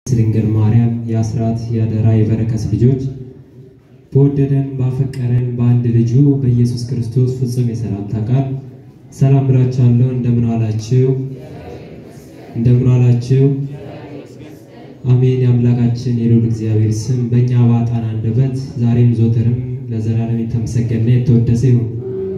ድንግል ማርያም የአስራት የአደራ የበረከት ልጆች በወደደን ባፈቀረን በአንድ ልጁ በኢየሱስ ክርስቶስ ፍጹም የሰላምታ ቃል ሰላም ብላችኋለሁ። እንደምን ዋላችሁ? እንደምን ዋላችሁ? አሜን። የአምላካችን የልዑል እግዚአብሔር ስም በእኛ በኃጥአን አንደበት ዛሬም ዘወትርም ለዘላለም የተመሰገነ የተወደሰ ይሁን።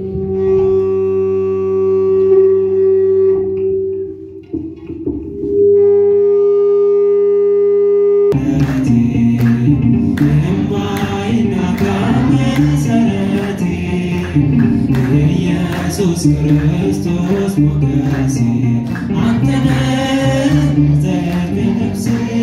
ኢየሱስ ክርስቶስ ሞገሴ አንተነ ዘርቤ ነፍሴ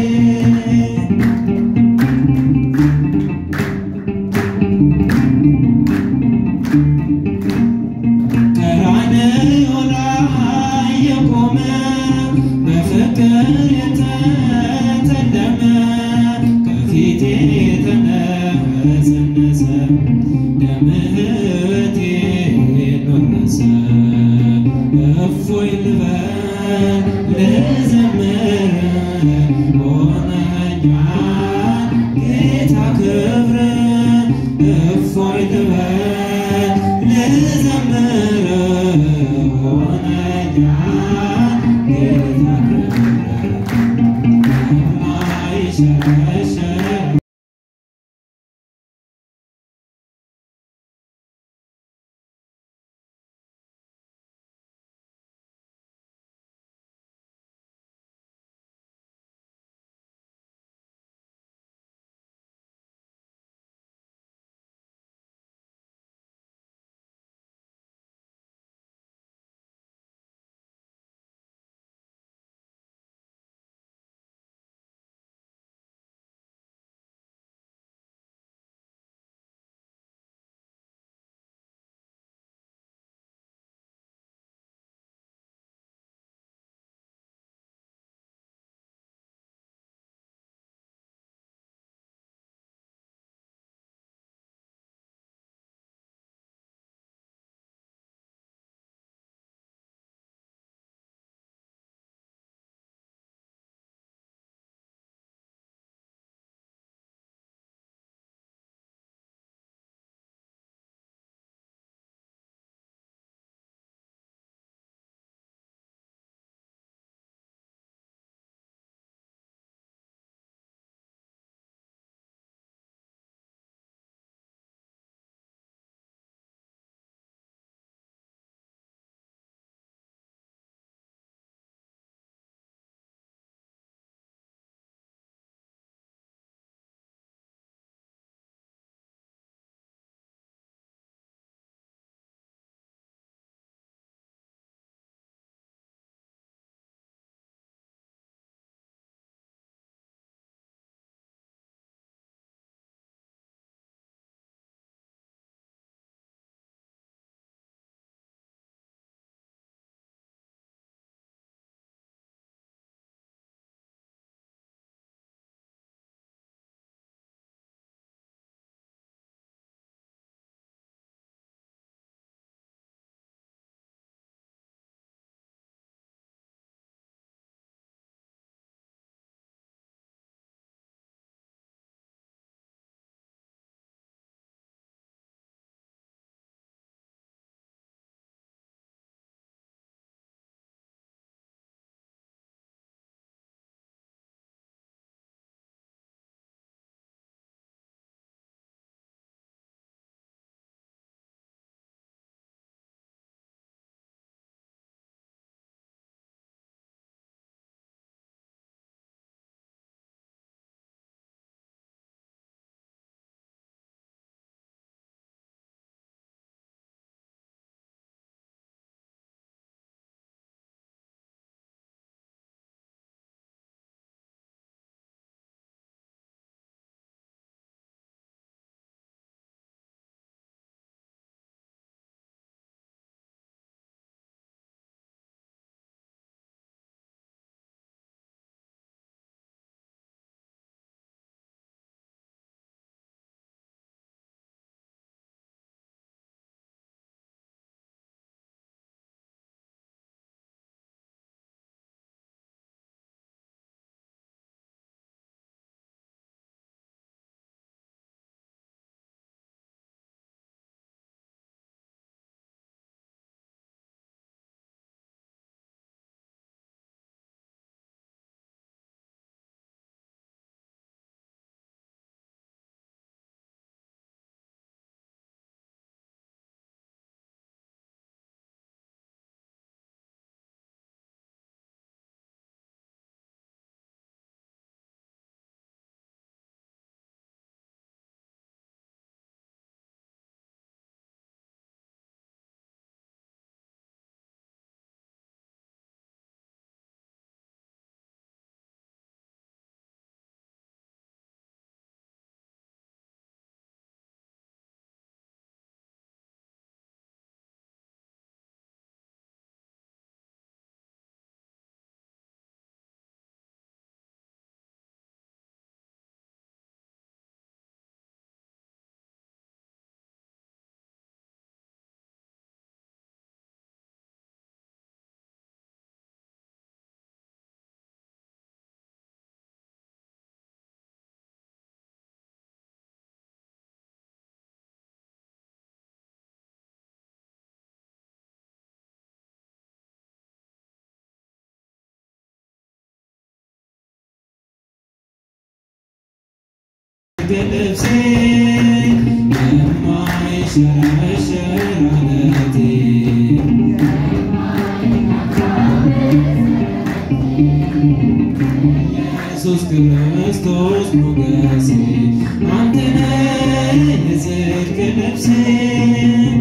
ቀራንዮ ላይ የቆመ በፍቅር የተተለመ ከፊቴ የተነሰነሰ ደምህቴ ወረሰ እፎይ ልበል ልዘምር ሆነኛል ጌታ ክብር እፎይ ልበል ልዘምር ሆነኛል ጌታ ክብር የማይሸሸግ የጽድቅ ልብሴ የማይሸረሸር አለቴ ኢየሱስ ክርስቶስ ሞገሴ አንተ ነህ የጽድቅ ልብሴ